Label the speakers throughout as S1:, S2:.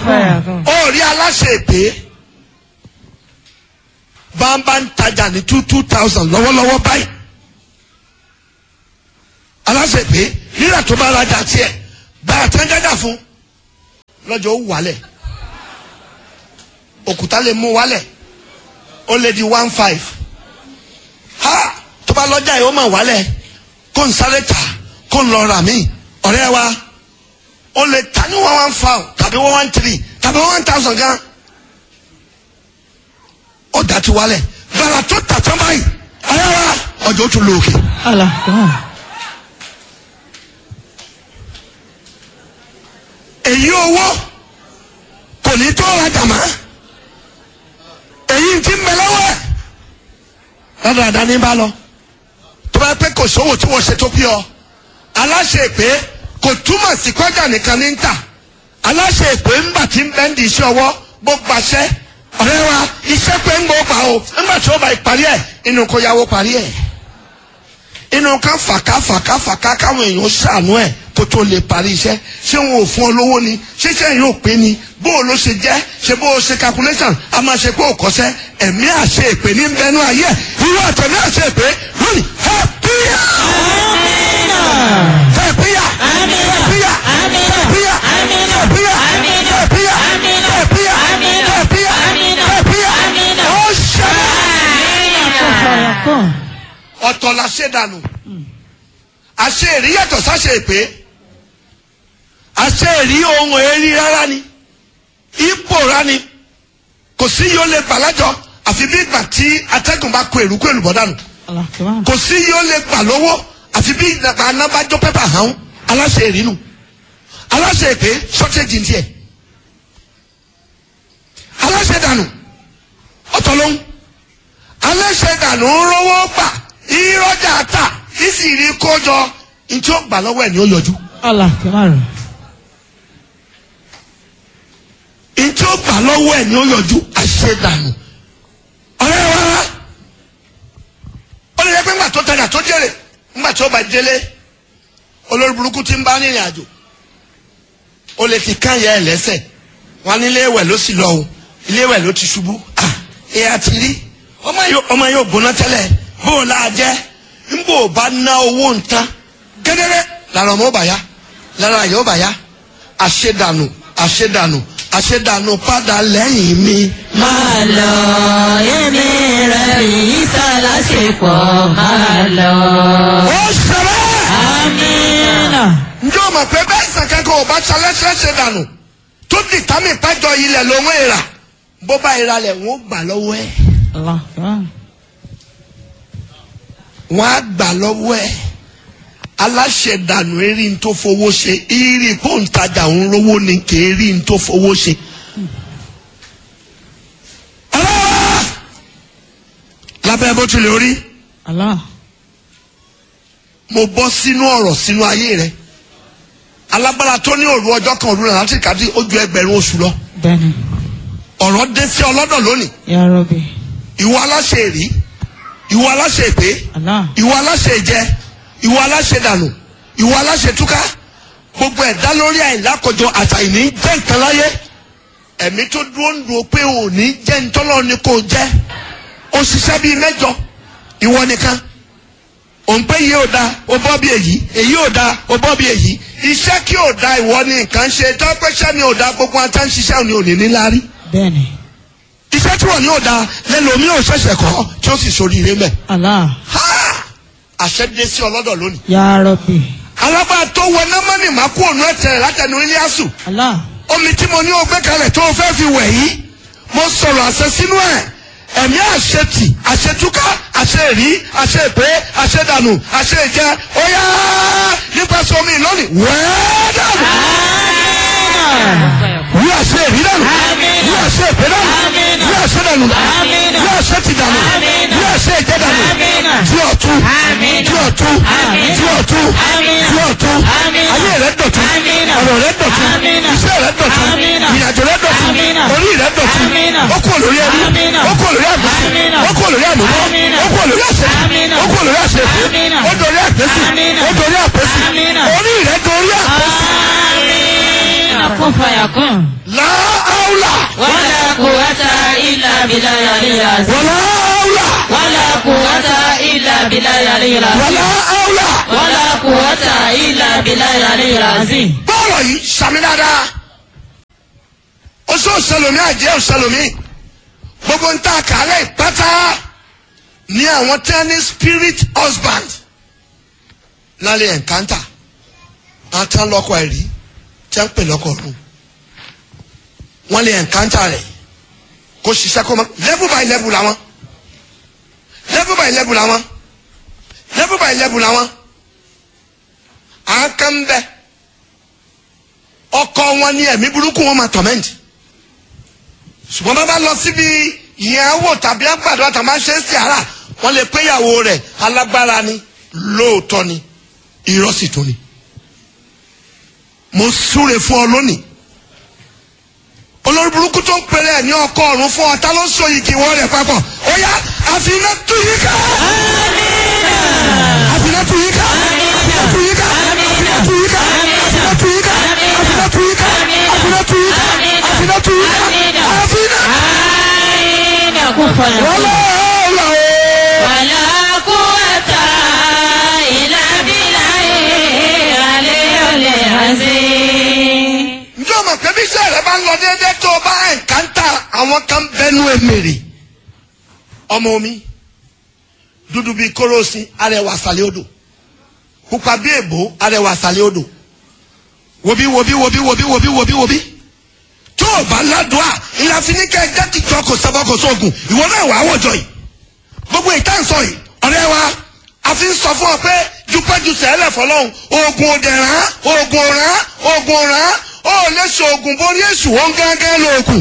S1: fire kan.
S2: ó rí aláṣẹ èpè bámbá ń tajà ní two two thousand lọ́wọ́lọ́wọ́ báyìí aláṣẹ èpè rírà tó bá rajà tiẹ̀ gbàrà tán jájà fún lọ́jọ́ ó wálẹ̀ òkúta lè mú wálẹ̀ ó lè di one five ha tó bá lọ́jà yìí ó mà wálẹ̀ kó n sáré tà kó n lọ rà mí ọ̀rẹ́ wa ó lè tà ní one one five tàbí one one three tàbí one thousand gan ó dà tí wálẹ̀ gbàrà tó tà tán báyìí ọ̀rẹ́ wa ọjọ́ ó tún lọ òkè.
S1: Allah kan.
S2: èyí owó kò ní tó rajà mọ́ èyí ti ń bẹ lọ́wọ́ ẹ̀ dáadáa ní bá lọ tó bá pẹ́ kò sówó tí wọ́n ṣe tó pí ọ aláṣẹ èpè kò túmọ̀ sí kọjá nìkan ní ń tà aláṣẹ èpè ńgbà tí ń bẹ́ ń di iṣẹ́ ọwọ́ bó gbaṣẹ́ ọ̀rẹ́ wa iṣẹ́ pé ń gbọ́ pa o ńgbà tí ó bá ìparí ẹ̀ inú kó yáwó parí ẹ̀ inú ká fàká fàká fàká káwọn èèyàn ṣàánú ẹ̀ kó tó lè parí iṣẹ́ ṣé wọn ò fún ọ lówó ni ṣíṣe yóò pé ni bó o ló ṣe jẹ́ ṣe bó o ṣe calculation a máa ṣe pé o kọ́ṣẹ́ ẹ̀mí àṣẹ ìpè ní bẹnu ayé irú àtẹ̀mí àṣẹ ìpè lónìí hẹ́píyà hẹ́píyà hẹ́píyà hẹ́píyà hẹ́píyà hẹ́píyà hẹ́píyà hẹ́píyà hẹ́píyà ó ṣẹlẹ̀
S1: Fire kan.
S2: ọ̀tọ̀ la ṣe dànù àṣẹ èrí yàtọ̀ sáṣẹ èpè àṣẹ èrí ohun èrí rárá ni ipò rá ni kò sí yóò lè gbà lájọ àfi bí ìgbà tí atẹ́gùn bá kó èrú kó èlùbọ́ dànù
S1: Allah kan.
S2: kò sí yóò lè gbà lówó àfi bí ìgbà anábàjọ pépà hàn aláṣẹ èrí nù aláṣẹ èpè ṣọ́tẹ́jì ní tiẹ̀ aláṣẹ dànù ọ̀tọ̀ lóhùn aláṣẹ dànù ń rówó gbà ìrọ́jà tà ìsìrí kójọ ntí ó gbà lọ́wọ́ ẹ̀ ni ó yọjú
S1: Allah kan.
S2: ntí ó gbà lọ́wọ́ ẹ̀ ni ó yọjú àṣẹ dànù ọ̀rẹ́ wa ó lè yẹ pé ńgbà tó tajà tó jèrè ńgbà tó bá délé olórí burúkú ti ń bá rìnrìn àjò ó lè ti kán yẹ ẹ lẹ́sẹ̀ wọn ní ilé ìwẹ̀ ló sì lọ o ilé ìwẹ̀ ló ti ṣubú ah ẹ àti rí ọmọ yóò ọmọ yóò gbóná tẹ́lẹ̀ bó o la jẹ́ ń bò ó bá ná owó nǹkan gẹ́gẹ́rẹ́ lára ọmọ ó bà yá lára àyè ó bà yá àṣedànù àṣedànù àṣedànù padà lẹ́yìn mi.
S3: máa lọ èmi rẹ̀ yìí sálásìpọ̀ máa lọ.
S2: ó ṣẹlẹ̀
S1: Amina.
S2: njẹ́ o mọ̀ pé bẹ́ẹ̀ sàn kankan ò bá ṣalẹ́ṣẹ́ ṣe dànù tó dìtámì pẹ́jọ ilẹ̀ lòun èèrà bó bá ìra lẹ̀ wọ́n gbà lọ́wọ́ ẹ̀
S1: Allah kan.
S2: wọ́n á gbà lọ́wọ́ ẹ̀ aláṣẹ dànù erí ń tó fowó ṣe ìrì pọ́ǹtajà ń rówó ni kì í rí ń tó fowó ṣe. ọlọ́wọ́ lábẹ́ bó tilẹ̀ rí
S1: Allah.
S2: mo bọ́ sínú ọ̀rọ̀ sínú ayé rẹ̀ alágbára tó ní òru ọjọ́ kan òru náà láti kàdí ó ju ẹgbẹ̀rún oṣù lọ
S1: Bẹ́ẹ̀ni.
S2: ọ̀rọ̀ dé sí ọlọ́dọ̀ lónìí
S1: Ya Rabbi.
S2: ìwọ aláṣẹ èrí ìwọ aláṣẹ èpè
S1: Allah.
S2: ìwọ aláṣẹ ìjẹ ìwọ aláṣẹ dànù ìwọ aláṣẹ túká gbogbo ẹ̀dá lórí àìlákọjọ àtàìní jẹ́ nǹkan láyé ẹ̀mí tó dúró ń dúró pé òní jẹ́ ntọ́lọ́ ni kò jẹ́ ó ṣiṣẹ́ bíi mẹ́jọ ìwọ nìkan òun pé yìí ò da ó bọ́ bí èyí èyí ò da ó bọ́ bí èyí iṣẹ́ kí ò da ìwọ ni nǹkan ṣe tọ́pẹ́ṣẹ́ ni ò da gbogbo ata ń ṣiṣẹ́ òní òní níláárí
S1: Bẹ́ẹ̀ni.
S2: iṣẹ́ tí wọ́n ní ò da lẹ́lòmí ò ṣẹ̀ṣẹ̀ kọ́ tí ó sì ṣoríire mẹ́
S1: Allah.
S2: ha àṣẹ dé sí ọlọ́dọ̀ lónìí.
S1: Ya Rabbi.
S2: alágbára tó wọ námánì máa kú ònú ẹ̀tẹ̀ látẹnu Iliasu
S1: Allah.
S2: omi tí mo ní o gbé kalẹ̀ tó o fẹ́ fi wẹ̀ yìí mo sọ̀rọ̀ àṣẹ sínú ẹ̀ ẹ̀mí àṣetì àṣetúká àṣeèrí àṣeèpé àṣedànù àṣeèjẹ óyá nípasẹ̀ omi lónìí wẹ́ẹ́ dànù wí àṣeèrí dànù wí àṣeèpé dànù wí àṣedànù dànù wí àṣetì dànù wí àṣeèjẹ dànù tí ọ̀tún tí ọ̀tún tí ọ̀tún tí ọ̀tún ayé rẹ̀ dọ̀tún ọ̀rọ̀ rẹ̀ dọ̀tún iṣẹ́ rẹ̀ dọ̀tún ìrìnàjò rẹ̀ dọ̀tún orí rẹ̀ dọ̀tún ó kú olórí ẹrú ó kú olórí àgbẹ̀sí ó kú olórí àmúmọ́ ó kú olórí àṣẹjì ó kú olórí àṣẹfẹ́ ó dorí àgbẹ̀sí ó dorí àpẹ́sí orí rẹ̀ dorí àpẹ́sí.
S1: Amina. Kún fire kan.
S2: láà áwùlà
S3: wala quwwata illa billahi al-aliyyil azim.
S2: wàlá áwùlà
S3: wala quwwata illa billahi al-aliyyil azim.
S2: wàlá áwùlà.
S3: wala quwwata illa billahi al-aliyyil azim.
S2: bọ́ọ̀lù yìí sàmì dáadáa oṣù òṣèlómi àjẹ́ òṣèlómi gbogbo ń ta kàlẹ́ ìpátá ní àwọn tí wọ́n ní spirit husband lálẹ́ ẹ̀ńkántà àti lọ́kọ̀ ẹ̀rí tí wọ́n ń pè lọ́kọ̀ ọ̀run wọ́n lè ẹ̀ńkántà rẹ̀ kó ṣiṣẹ́ kó mọ́ level by level làwọn level by level làwọn level by level làwọn àwọn kan ń bẹ́ẹ̀ ọkọ wọn ní ẹ̀mí burúkú wọn máa tọ̀mẹ́ǹtì ṣùgbọ́n bá bá lọ síbi ìyàwó tàbí àgbàdo àtàwọn máa ń ṣe é sí ara wọn lè pé ìyàwó rẹ̀ alágbára ni lóòótọ́ ni irọ́ sì tún ni mo súre fún ọ lónìí olórí burúkú tó ń pèrè ẹ̀ ní ọkọ ọ̀run fún ọ ta ló so yìí kí wọ́n rẹ̀ papọ̀ ó yá àfihàn tú yìí ká àfihàn tú yìí ká àfihàn tú yìí ká àfihàn tú yìí ká àfihàn tú yìí ká àfihàn tú yìí ká àfihàn tú yìí ká àfihàn tú yìí ká àfihàn.
S3: Aina kufa ya
S2: wọ́n lọ́ọ́ lọ́ọ́.
S3: wala quwwata illa billahi al-aliyyil azim.
S2: njẹ́ o mọ̀ pé bí iṣẹ́ rẹ bá ń lọ déédéé tó o bá ẹ̀ǹkántà àwọn kan bẹnu èmèrè ọmọ omi dúdú bíi kóró sí arẹwà sàlẹ̀ odò pupa bíi èbó arẹwà sàlẹ̀ odò wobi wobi wobi wobi wobi wobi wobi tó o bá ládùá ìlà finikẹ́ ẹ̀jẹ̀ kìjọ kò sẹ́bọ̀ kò sóògùn ìwọ náà wà á wọ̀jọ yìí gbogbo ìtànsọ yìí ọ̀rẹ́ wa a fi ń sọ fún ọ pé dúpẹ́jù sẹ́lẹ̀ fọlọ́hún oògùn òdè rán oògùn rán oògùn rán ó lè ṣe oògùn borí èṣù wọn gángan lóògùn.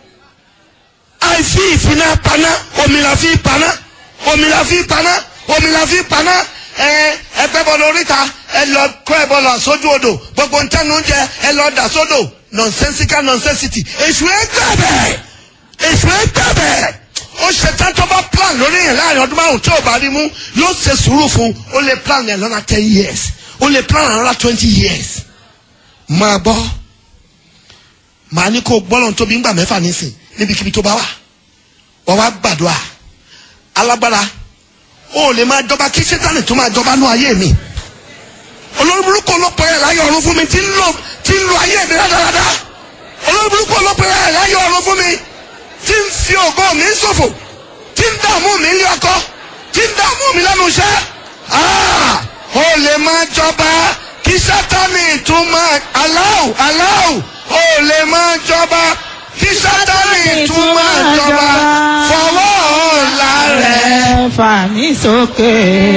S2: àìfi ìfiná paná omi la fi paná omi la fi paná omi la fi paná ẹ ẹgbẹ́ bọ́ lóríta ẹ lọ kọ́ ẹ bọ́ lọ sójú odò gbogbo ntẹ́nu oúnjẹ ẹ lọ dà sódò nonsensical nonsensity èṣù ẹ gbàbẹ̀ èṣù ẹ gbàbẹ̀ ó ṣe tán tó bá plan lórí yẹn láàrin ọdún márùn tí ò bá rí mú yóò ṣe sùúrù fún ó lè plan yẹn lọ́nà ten years ó lè plan another twenty years máa gbọ́ màá ní kó gbọ́lọ̀ tóbi ńgbà mẹ́fà nísìn níbikíbi tó bá wà wọ́n wá gbàdúrà alágbára ó lè máa jọba kí sẹ́tánì tó máa jọba nú ayé mi olórí burúkú olópin ẹ̀ láyé ọ̀run fún mi tí ń lò tí ń lo ayé mi dáadáa olórí burúkú olópin ẹ̀ láyé ọ̀run fún mi tí ń fi ògo mi ṣòfò tí ń dààmú mi ní ọkọ tí ń dààmú mi lẹ́nu iṣẹ́ Ah! ó lè máa jọba kí sátánì tún máa aláwù aláwù ó lè máa jọba kí sátánì tún máa jọba fọwọ́ ọ̀la rẹ̀.
S1: fà mí sókè.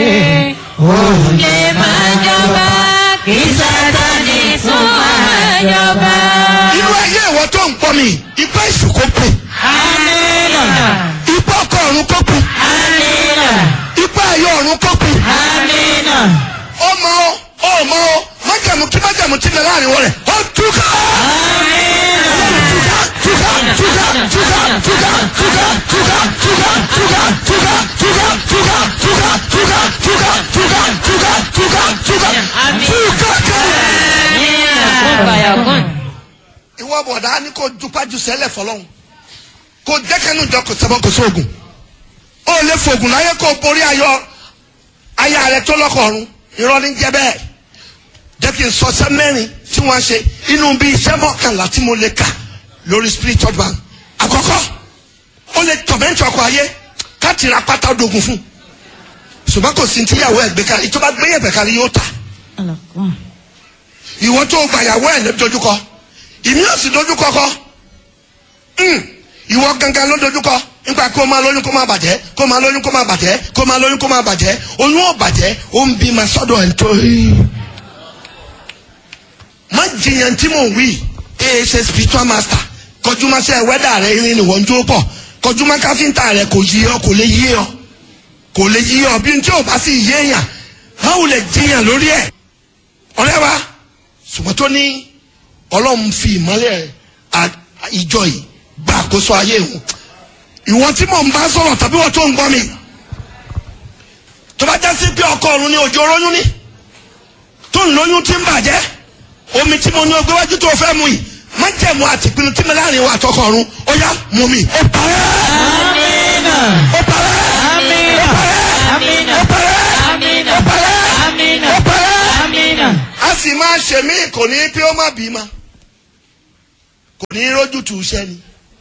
S3: lè máa jọba kí sátani tún máa jọba.
S2: inú ayé ìwọ tó ń pọ mi ipá ìṣù kó pè
S3: Amina.
S2: ipá ọkọ ọ̀run kó pè
S3: Amina.
S2: ipá ayé ọ̀run kó pè
S3: Amina.
S2: ọmọ ọ ọmọ ọ májàmú kí májàmú ti lẹ láàrin wọn rẹ ó túká.
S3: Amina.
S2: túká túká túká túká túká túká túká túká túká túká túká túká túká túká túká túká túká túká túká
S3: Àmín.
S2: túká kẹrẹ.
S3: Amina. Kun fayakun.
S2: ìwọ bọ̀dá ní kò dupájú sẹ́lẹ̀ fọlọ́hún kò jẹ́kẹ́nu jọ kò sẹ́bọ̀ kò sóògùn ó lè fògùn láyé kó borí ayọ̀ aya rẹ tó lọ́kọ̀ọ̀run irọ́ ní jẹ́ bẹ́ẹ̀ jẹ́ kí n sọ sẹ́ mẹ́rin tí wọ́n ṣe inú bí iṣẹ́ mọ́kànlá tí mo lè kà lórí spiritual bank àkọ́kọ́ ó lè tọ̀mẹ́ntì ọkọ̀ ayé káàtì ra pátá dogun fún ṣùgbọ́n kò sí tíyàwó ẹ̀ gbé kalẹ̀ ìtọ́ba gbé yẹ̀bẹ̀ kalẹ̀ yóò ta
S1: alakun.
S2: ìwọ tó gbàyàwó ẹ̀ ló dojúkọ ìmí ò sì dojúkọ kọ Hmm. ìwọ gangan ló dojúkọ nípa kó máa lóyún kó máa bàjẹ́ kó máa lóyún kó máa bàjẹ́ kó máa lóyún kó máa bàjẹ́ oyún ò bàjẹ́ ó ń bí ma sọ́dọ̀ ẹ̀ tó yìí. má jiyàn tí mò ń wí ee ṣe spiritual master kọjú ma ṣe wẹ́dà rẹ irin ni wọ́n ń jó pọ̀ kọjú ma káfíńtà rẹ kò yí ọ kò lè yí ọ kò lè yí ọ bí n tí ò bá sì yéèyàn báwo lè jiyàn lórí ẹ̀ ọ̀rẹ́ wa ṣùgbọ́n tó ní ọlọ́run fi ìmọ́lẹ̀ à- ìjọ yìí gba àkóso ayé òun ìwọ tí mò ń bá sọ̀rọ̀ tàbí wọ́n tó ń gbọ́ mi tó bá já sí pé ọkọ ọ̀run ni òjò róyún ní tó ń lóyún tí ń bàjẹ́ omi tí mo ní ọgbẹ́ wájú tó fẹ́ mu yìí má májẹ̀mú àti ìpinnu tí mi láàrin wa àtọkọ ọ̀run ó yá mú mi. ó parẹ́
S3: Amina.
S2: ó parẹ́
S3: Amina. Amina.
S2: ó parẹ́
S3: Amina.
S2: ó parẹ́
S3: Amina.
S2: ó parẹ́.
S3: Amina.
S2: a sì máa ṣe mí kò ní pé ó má bímọ kò ní rójú tù ú sẹ́ni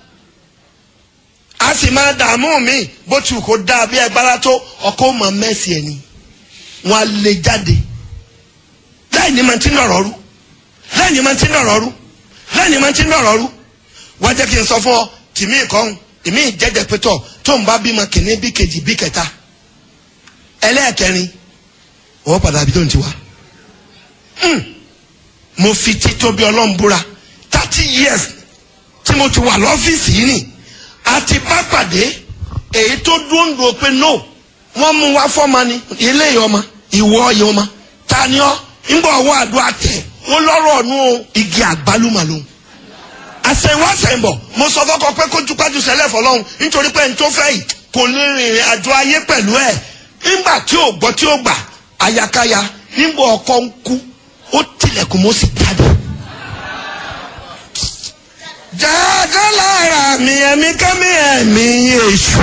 S2: a sì máa dààmú mi bó ti wù kó dáa bí ẹgbàá tó ọkọ mọ mẹ́sì ẹ̀ ni wọn á lè jáde láì ní máa ti nọ̀rọ̀ rú láì ní máa ti nọ̀rọ̀ rú láì ní máa ti nọ̀rọ̀ rú wá jẹ́ kí n sọ fún ọ tìmí ìkọ́hún ìmí ìjẹ́jẹ́ pétọ́ tó ń bá bímọ kìíní bí kejì bí kẹta ẹlẹ́ẹ̀kẹrin wọ́n padà bí tó ń ti wá mo fi títóbi ọlọ́run búra thirty years tí mo ti wà lọ́fíìsì yìí nì àti bá pàdé èyí tó dúró ń do pé no wọ́n mú wá fọ́ọ̀mà ni ilé yìí ọmọ ìwọ yìí ọmọ ta ni ọ́ ńgbà ọwọ́ àdúrà tẹ̀ wọ́n lọ́rọ̀ ọ̀nù igi àgbálùmọ̀ lòun àsẹ̀wọ́ àsẹ̀yìnbọ̀ mo sọ fọ́kọ pé kó jupájú sẹ́lẹ̀ fọlọ́run nítorí pé n tó fẹ́ yìí kò lè rìnrìn àjò ayé pẹ̀lú ẹ̀ nígbà tí ò gbọ́ tí ó gbà ayakaya nígbà ọkọ ń kú ó tilẹ̀kùn mo sì jáde. jáde lára mi ẹ̀mí kẹ́mi ẹ̀mí èṣù